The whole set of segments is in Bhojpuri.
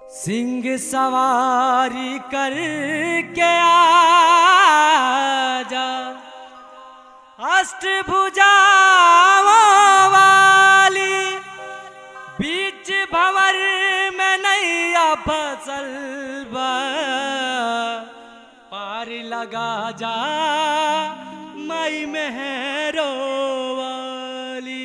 सिंह सवारी करके आजा अष्टभुजाओं वाली बीच भंवर में नैया फसल बा पार लगा जा मई मेहरो वाली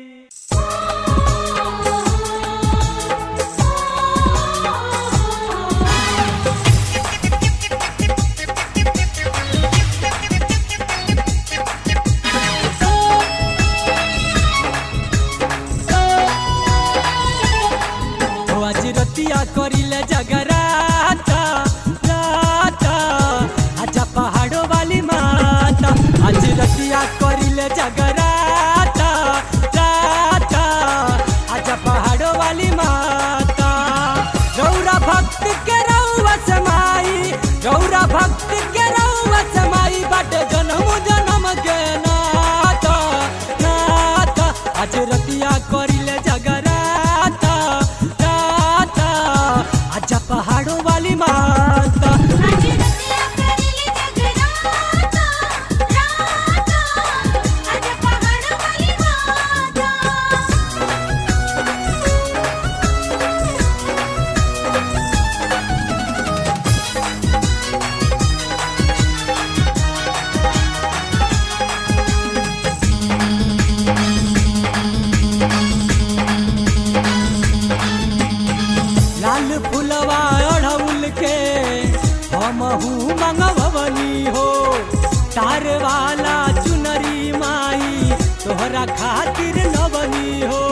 ओ आज रतिया करिले जगराता राता आजा पहाड़ो वाली माता आज रतिया करिले जगराता राता आजा पहाड़ो वाली माता गौरा भक्त के रउआ समाई गौरा भक्त के रउआ समाई बाटे जन्म जन्म के नाता नाता आज रतिया करिले जगराता राता आजा पहाड़ो वाली माता आज रतिया करेली जगराता राता आज पहाड़ वाली माता लाल फुलवा अढ़उल के हमहू मंगवनी हो तार वाला चुनरी माई तोहरा खातिर नवनी हो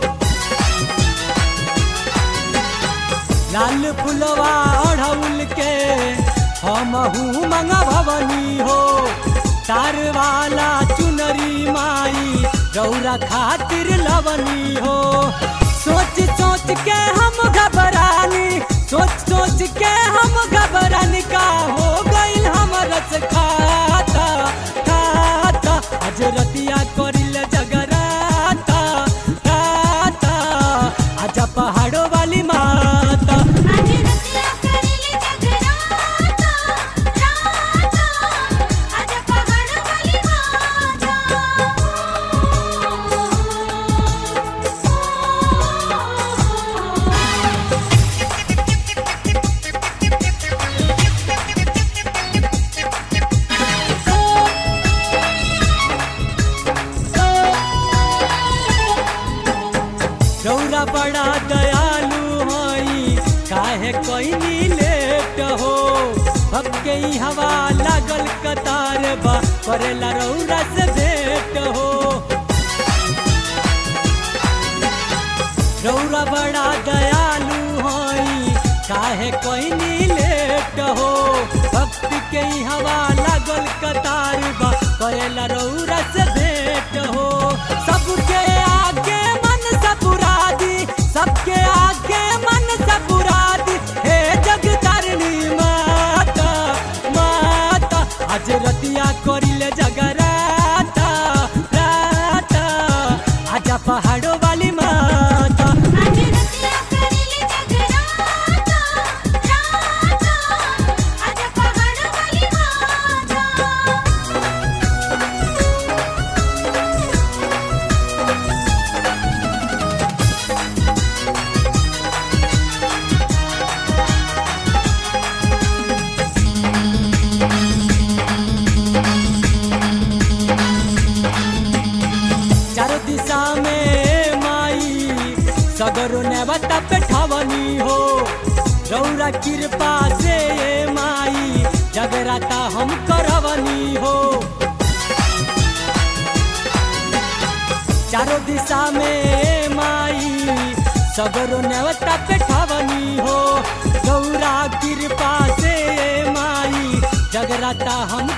लाल फुलवा अढ़उल के हमहू मंगवनी हो तार वाला चुनरी माई गौरा खातिर लवनी हो सोच सोच के हम घबरानी सोच सोच के हम घबरानी का हो गइल हमर से खाता खाता आज रतिया करिल जगराता राता आजा पहाड़ो वाली माता आज रतिया करेली जगराता राता आज पहाड़ वाली माता गौरा बड़ा दयालु हई काहे कोई लेट हो भक्के ई हवा लागल कतार बा करेला रौरा से भेट हो रौरा बड़ा दयालु हई काहे कोई लेट हो भक्त के ई हवा लागल कतार बा करेला रौरा से भेट हो सबके आगे मन सपुरादी सबके आगे मन सपुरादी हे जगतारिणी माता माता आज रतिया करिले जगराता राता आजा पहाड़ो वाली माता आज रतिया करेली जगराता राता आज पहाड़ वाली माता चारों दिशा में माई सगरो नेवता पे ठवनी हो रौरा कृपा से ये माई जगराता हम करवनी हो चारों दिशा में माई सगरो नेवता पे ठवनी हो गौरा कृपा से ये माई जगराता हम